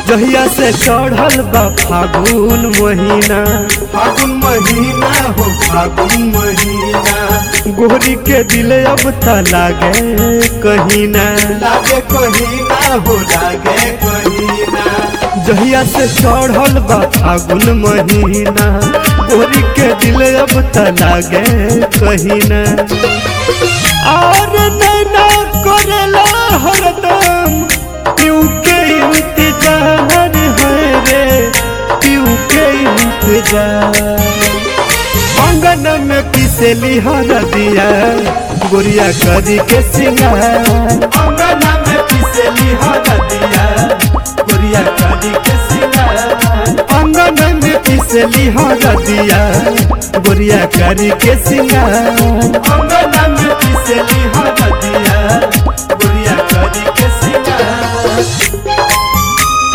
जहिया से चढ़ल बा फागुन महीना फागुन महीना हो फागुन महीना गोरी के दिल अब त लागे कहीं ना लागे कहीना हो लागे कहीना जहिया से चढ़ल बा फागुन महीना गोरी के दिल अब त लागे कहीं ना और नैना करेला हरदम क्यों के इंतजार है रे क्यों के इंतजार अंगन में पिसेली हर दिया गोरिया करी के सिंगार अंगना में पिसली हरदिया गोरिया करी के सिंगार अंगन में पिसली हर दिया गोरिया करी के सिंगार अंगना में पिसली हरदिया गोरिया करी के सिंगार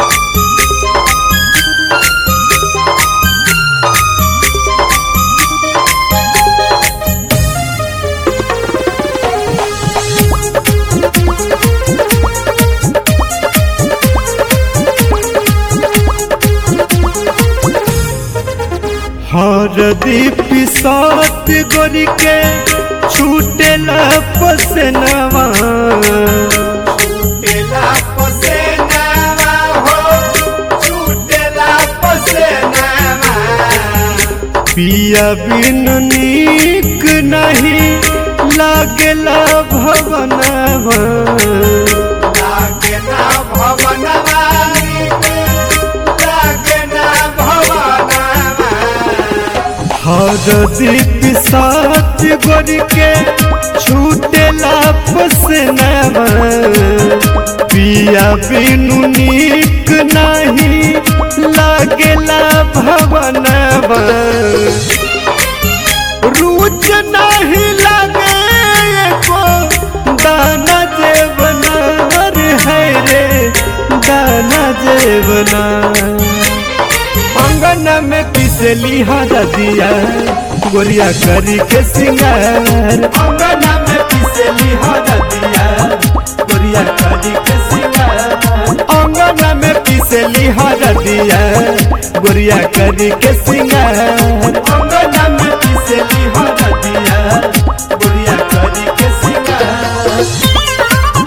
हर दीप सात गोरी के छूटेला पसनवा छूटेला पसेनावा हो छूटेला पसेनावा पिया बिन नीक नहीं लागेला भवनवा लागे ना भवनवा लागे ना भवनवा हर दीप सात गोरी के छूटेला पसनवा पिया बिनु नीक नहीं लागेला भवनवा रुच नहीं लगे एको दाना जेवना है रे दाना जेवना अंगन में पिसली हर दिया गोरिया करी के सिंगार अंगना में पिसली हरदिया गोरिया करी के सिंगार अंगन में पिसली हर दिया गोरिया करी के सिंगार अंगना में पिसली हरदिया गोरिया करी के सिंगार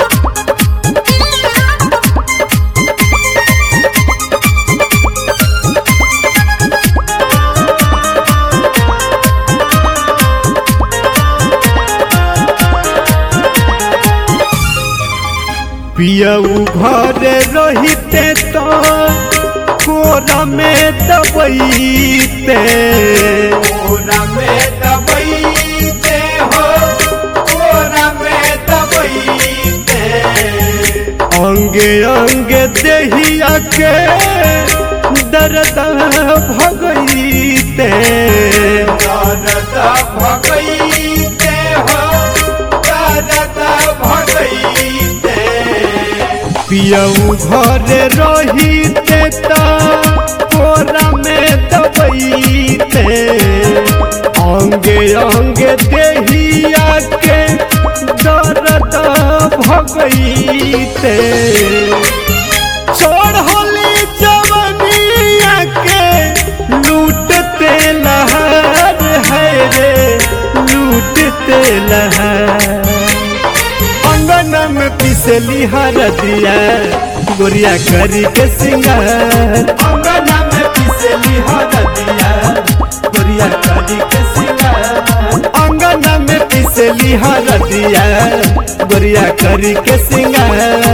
पियऊ घर रहिते तो कोरा में दबैते कोरा में दबैते हो कोरा में दबैते अंगे अंगे देहिया के दर्द भगैते दर्द भगैते हो दर्द भगैते पियऊ घर रहिते तो कोरा में दबैते अंगे अंगे देहिया के दर्द भगैते छोड़ होली जवनिया के लूटते लहर है रे लूटते लहर अंगन में पिसली हर दिया गोरिया करी के सिंगार अंगना में पिसली हरदिया गोरिया करी के सिंगार अंगन में पिसली हर दिया गोरिया करी के सिंगार